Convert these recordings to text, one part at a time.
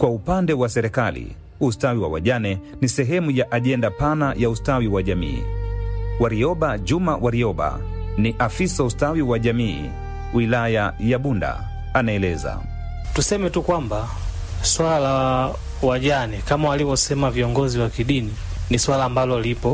Kwa upande wa serikali, ustawi wa wajane ni sehemu ya ajenda pana ya ustawi wa jamii. Warioba Juma Warioba ni afisa ustawi wa jamii wilaya ya Bunda, anaeleza. Tuseme tu kwamba swala la wajane kama walivyosema viongozi wa kidini ni swala ambalo lipo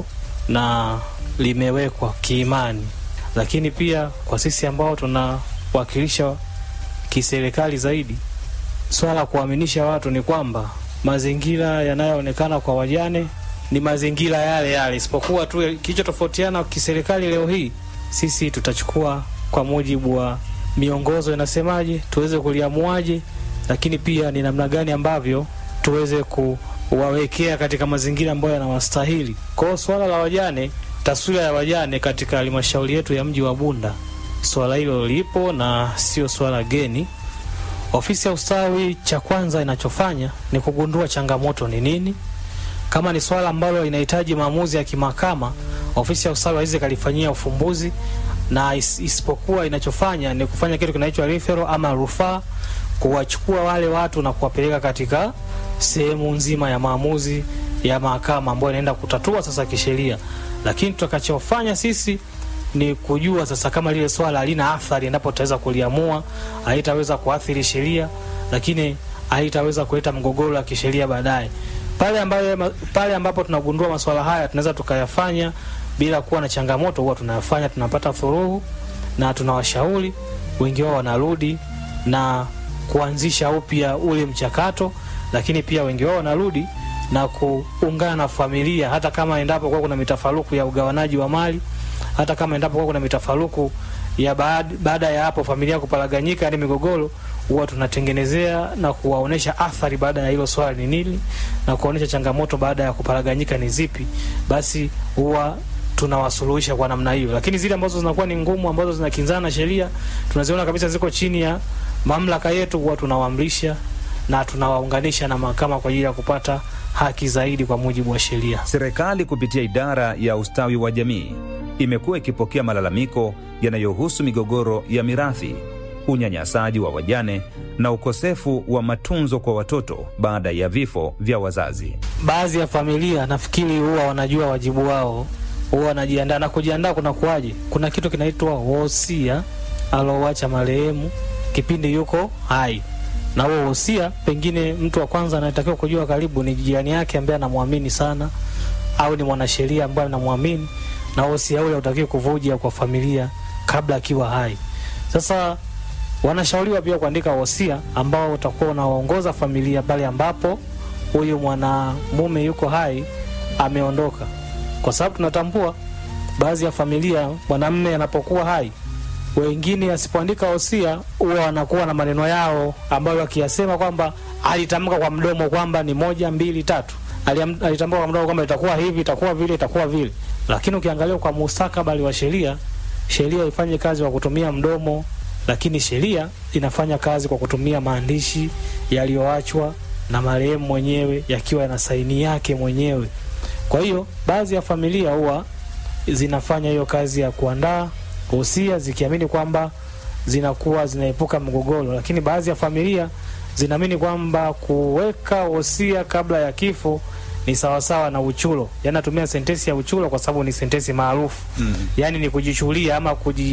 na limewekwa kiimani, lakini pia kwa sisi ambao tunawakilisha kiserikali zaidi, swala la kuaminisha watu ni kwamba mazingira yanayoonekana kwa wajane ni mazingira yale yale, isipokuwa tu kilichotofautiana kiserikali leo hii, sisi tutachukua kwa mujibu wa miongozo inasemaje, tuweze kuliamuaje, lakini pia ni namna gani ambavyo tuweze kuwawekea katika mazingira ambayo yanawastahili. Kwa hiyo swala la wajane, taswira ya wajane katika halmashauri yetu ya mji wa Bunda, swala hilo lipo na sio swala geni. Ofisi ya ustawi, cha kwanza inachofanya ni kugundua changamoto ni nini. Kama ni swala ambalo inahitaji maamuzi ya kimahakama, ofisi ya ustawi haiwezi kalifanyia ufumbuzi, na is, isipokuwa inachofanya ni kufanya kitu kinaitwa referral ama rufaa, kuwachukua wale watu na kuwapeleka katika sehemu nzima ya maamuzi ya mahakama ambayo inaenda kutatua sasa kisheria. Lakini tutakachofanya sisi ni kujua sasa kama lile swala halina athari, endapo tutaweza kuliamua, haitaweza kuathiri sheria, lakini haitaweza kuleta mgogoro wa kisheria baadaye. Pale ambayo pale ambapo tunagundua masuala haya tunaweza tukayafanya bila kuwa na changamoto, huwa tunayafanya, tunapata furuhu na tunawashauri, wengi wao wanarudi na kuanzisha upya ule mchakato, lakini pia wengi wao wanarudi na kuungana na familia, hata kama endapo kwa kuna mitafaruku ya ugawanaji wa mali, hata kama endapo kwa kuna mitafaruku ya baada, baada ya hapo familia kuparaganyika, yani migogoro, huwa tunatengenezea na kuwaonesha athari baada ya hilo swala ni nini, na kuonesha changamoto baada ya kuparaganyika ni zipi, basi huwa tunawasuluhisha kwa namna hiyo. Lakini zile ambazo zinakuwa ni ngumu, ambazo zinakinzana na sheria, tunaziona kabisa ziko chini ya mamlaka yetu, huwa tunawaamrisha na tunawaunganisha na mahakama kwa ajili ya kupata haki zaidi kwa mujibu wa sheria. Serikali kupitia idara ya ustawi wa jamii imekuwa ikipokea malalamiko yanayohusu migogoro ya mirathi, unyanyasaji wa wajane na ukosefu wa matunzo kwa watoto baada ya vifo vya wazazi. Baadhi ya familia nafikiri huwa wanajua wajibu wao, huwa wanajiandaa na kujiandaa. Kuna kuwaje? Kuna kitu kinaitwa wosia alowacha marehemu kipindi yuko hai na huo wosia, pengine mtu wa kwanza anatakiwa kujua karibu ni jirani yake ambaye anamwamini sana, au ni mwanasheria ambaye anamwamini, na wosia ule utakiwa kuvuja kwa familia kabla akiwa hai. Sasa wanashauriwa pia kuandika wosia ambao utakuwa unawaongoza familia pale ambapo huyu mwanamume yuko hai ameondoka, kwa sababu tunatambua baadhi ya familia mwanamume anapokuwa hai wengine asipoandika wosia huwa wanakuwa na maneno yao ambayo akiyasema kwamba alitamka kwa mdomo kwamba ni moja mbili tatu, alitamka kwa mdomo kwamba itakuwa hivi itakuwa vile itakuwa vile, lakini ukiangalia kwa mustakabali wa sheria, sheria ifanye kazi kwa kutumia mdomo, lakini sheria inafanya kazi kwa kutumia maandishi yaliyoachwa na marehemu mwenyewe yakiwa yana saini yake mwenyewe. Kwa hiyo baadhi ya familia huwa zinafanya hiyo kazi ya kuandaa wosia zikiamini kwamba zinakuwa zinaepuka mgogoro, lakini baadhi ya familia zinaamini kwamba kuweka wosia kabla ya kifo ni sawasawa na uchulo. Yani natumia sentensi ya uchulo kwa sababu ni sentensi maarufu mm. Yani ni kujichulia ama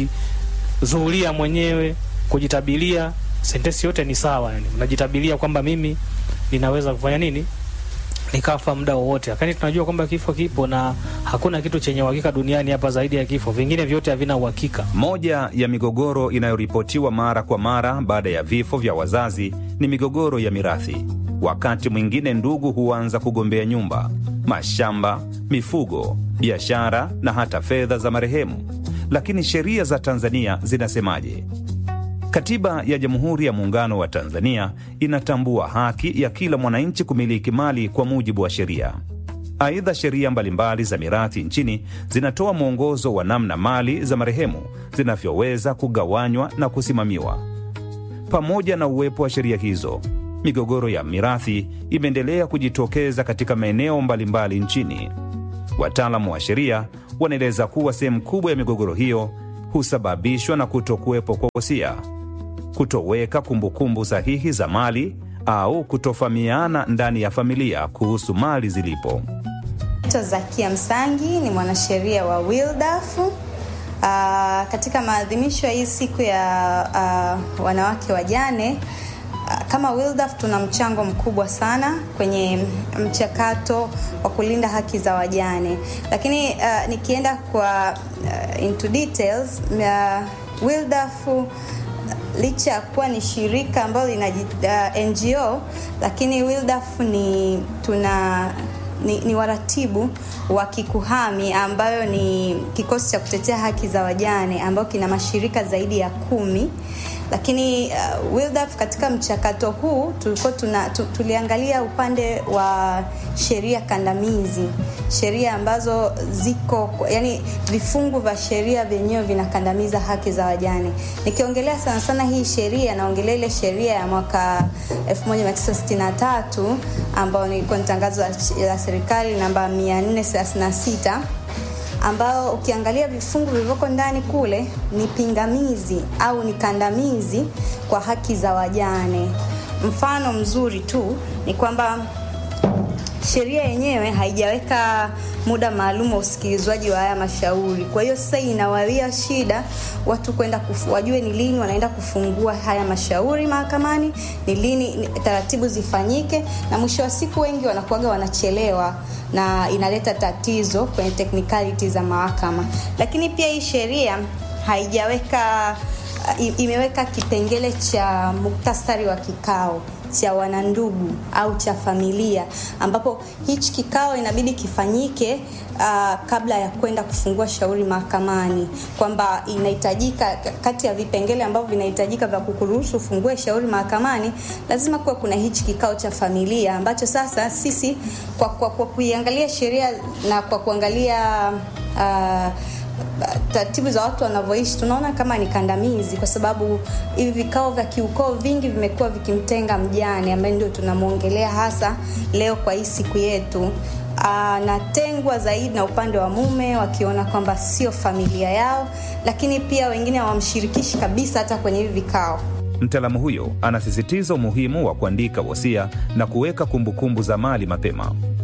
kujizuulia mwenyewe, kujitabilia. Sentensi yote ni sawa, yani unajitabilia kwamba mimi ninaweza kufanya nini nikafa muda wowote, lakini tunajua kwamba kifo kipo na hakuna kitu chenye uhakika duniani hapa zaidi ya kifo. Vingine vyote havina uhakika. Moja ya migogoro inayoripotiwa mara kwa mara baada ya vifo vya wazazi ni migogoro ya mirathi. Wakati mwingine ndugu huanza kugombea nyumba, mashamba, mifugo, biashara na hata fedha za marehemu. Lakini sheria za Tanzania zinasemaje? Katiba ya Jamhuri ya Muungano wa Tanzania inatambua haki ya kila mwananchi kumiliki mali kwa mujibu wa sheria. Aidha, sheria mbalimbali za mirathi nchini zinatoa mwongozo wa namna mali za marehemu zinavyoweza kugawanywa na kusimamiwa. Pamoja na uwepo wa sheria hizo, migogoro ya mirathi imeendelea kujitokeza katika maeneo mbalimbali nchini. Wataalamu wa sheria wanaeleza kuwa sehemu kubwa ya migogoro hiyo husababishwa na kutokuwepo kwa wosia, kutoweka kumbukumbu sahihi za mali au kutofahamiana ndani ya familia kuhusu mali zilipo. Naitwa Zakia Msangi, ni mwanasheria wa WiLDAF. Uh, katika maadhimisho ya hii siku ya uh, wanawake wajane uh, kama WiLDAF tuna mchango mkubwa sana kwenye mchakato wa kulinda haki za wajane, lakini uh, nikienda kwa uh, into details uh, WiLDAF uh, licha ya kuwa ni shirika ambalo lina uh, NGO, lakini WiLDAF ni tuna ni, ni waratibu wa Kikuhami ambayo ni kikosi cha kutetea haki za wajane ambayo kina mashirika zaidi ya kumi lakini uh, WiLDAF katika mchakato huu tulikuwa tuna, tu, tuliangalia upande wa sheria kandamizi, sheria ambazo ziko yani vifungu vya sheria vyenyewe vinakandamiza haki za wajane. Nikiongelea sana sana hii sheria, naongelea ile sheria ya mwaka 1963 ambayo ilikuwa ni tangazo la serikali namba 436 ambao ukiangalia vifungu vilivyoko ndani kule ni pingamizi au ni kandamizi kwa haki za wajane. Mfano mzuri tu ni kwamba sheria yenyewe haijaweka muda maalum wa usikilizwaji wa haya mashauri. Kwa hiyo sasa inawawia shida watu kwenda wajue ni lini wanaenda kufungua haya mashauri mahakamani, ni lini ni, taratibu zifanyike, na mwisho wa siku wengi wanakuwaga wanachelewa na inaleta tatizo kwenye technicality za mahakama. Lakini pia hii sheria haijaweka imeweka kipengele cha muktasari wa kikao cha wanandugu au cha familia ambapo hichi kikao inabidi kifanyike uh, kabla ya kwenda kufungua shauri mahakamani, kwamba inahitajika kati ya vipengele ambavyo vinahitajika vya kukuruhusu ufungue shauri mahakamani, lazima kuwa kuna hichi kikao cha familia ambacho sasa sisi kwa, kwa, kwa kuiangalia sheria na kwa kuangalia uh, taratibu za watu wanavyoishi tunaona kama ni kandamizi, kwa sababu hivi vikao vya kiukoo vingi vimekuwa vikimtenga mjane ambaye ndio tunamwongelea hasa leo kwa hii siku yetu. Anatengwa zaidi na upande wa mume, wakiona kwamba sio familia yao, lakini pia wengine hawamshirikishi kabisa hata kwenye hivi vikao. Mtaalamu huyo anasisitiza umuhimu wa kuandika wosia na kuweka kumbukumbu za mali mapema.